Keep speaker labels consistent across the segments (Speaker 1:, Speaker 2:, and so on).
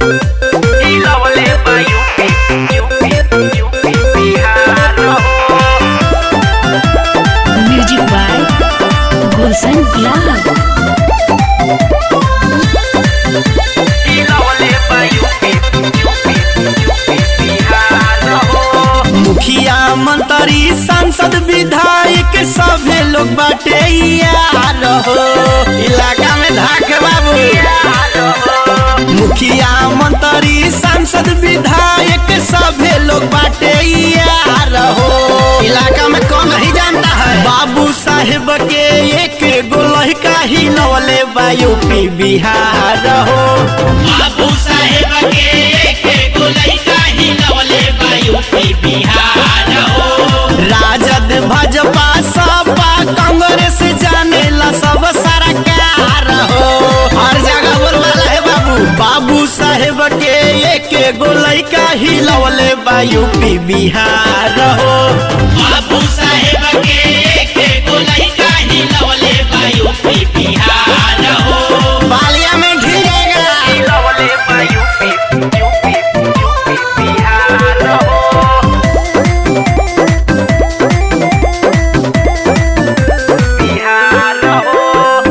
Speaker 1: हिलवले बा UP UP UP Bihar हो
Speaker 2: music by गुलशन गुलाब
Speaker 1: हिलवले बा यूपी यूपी यूपी बिहार हो
Speaker 3: मुखिया मंत्री सांसद विधायक सभे लोग बाटे यार हो इलाका में धाक बाबू मुखिया मंत्री सांसद विधायक सभे लोग बाटे यार हो इलाका में कौन नहीं जानता है बाबू साहेब के एक गो लड़का ही लवले बा यूपी बिहार हो
Speaker 4: बाबू साहेब के एक गो लइका ही लवले बा यूपी बिहार हो
Speaker 3: राजद भाजपा सपा कांग्रेस जानेला सब सरकार हो हर जगह बोलवाला है बाबू बाबू साहेब के एक गो लइका ही लवले बा यूपी बिहार हो
Speaker 4: बाबू साहेब के एक गो लइका ही लवले बा यूपी बिहार हो
Speaker 3: बालिया में ढिल जाएगा
Speaker 1: हिलवले बा यूपी यूपी यूपी बिहार हो बिहार हो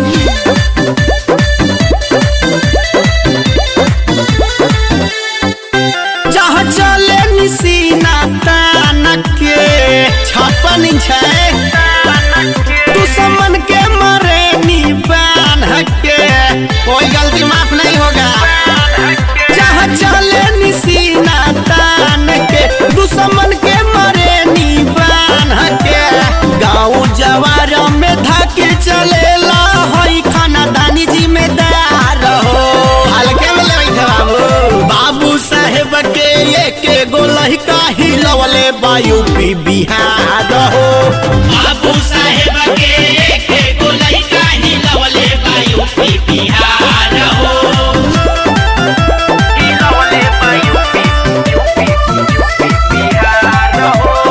Speaker 3: जहाँ चले निसीना तान के छप्पन छै दुश्मन के मरे नी बान के कोई गलती माफ नहीं होगा जहाँ चले निसीना तान के दुश्मन के मरे नी बान के गाँव जवार में धके चलेला हई खानदानी जिम्मेदार हो हल्के में लेबै थे बाबू बाबू साहेब के एक गो लड़का ही लवले बा यूपी बिहार हो
Speaker 4: बाबू साहेब के एक गो लइका ही लवले बा यूपी बिहार हो
Speaker 1: हिलवले बा यूपी यूपी यूपी बिहार हो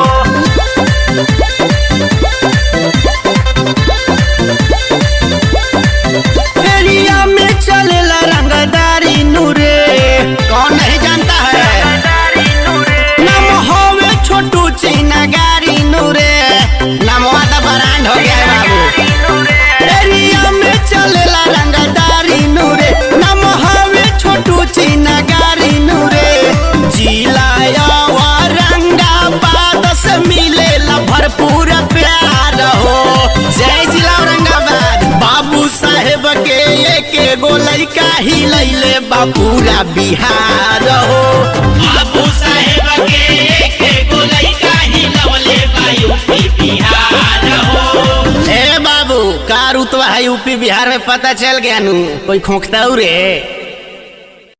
Speaker 3: एरिया में चलेला रंगदारी नूरे कौन नहीं जानता है नाम होवे छोटू चीना गारी नूरे नामवा तो ब्रांड हो गया है बाबू एरिया में चलेला रंगदारी नूरे नाम होवे छोटू चीना गारी नूरे जिलाया औरंगाबाद से मिलेला भरपूर प्यार हो जय जिला औरंगाबाद बाबू साहेब के एक गो लड़का ही लैले बा पूरा बिहार हो
Speaker 4: बाबू साहेब के एक गो लइका ही लवले बा यूपी बिहार हो
Speaker 3: ए बाबू का रुतवा है यूपी बिहार में पता चल गया नू कोई खोखता रे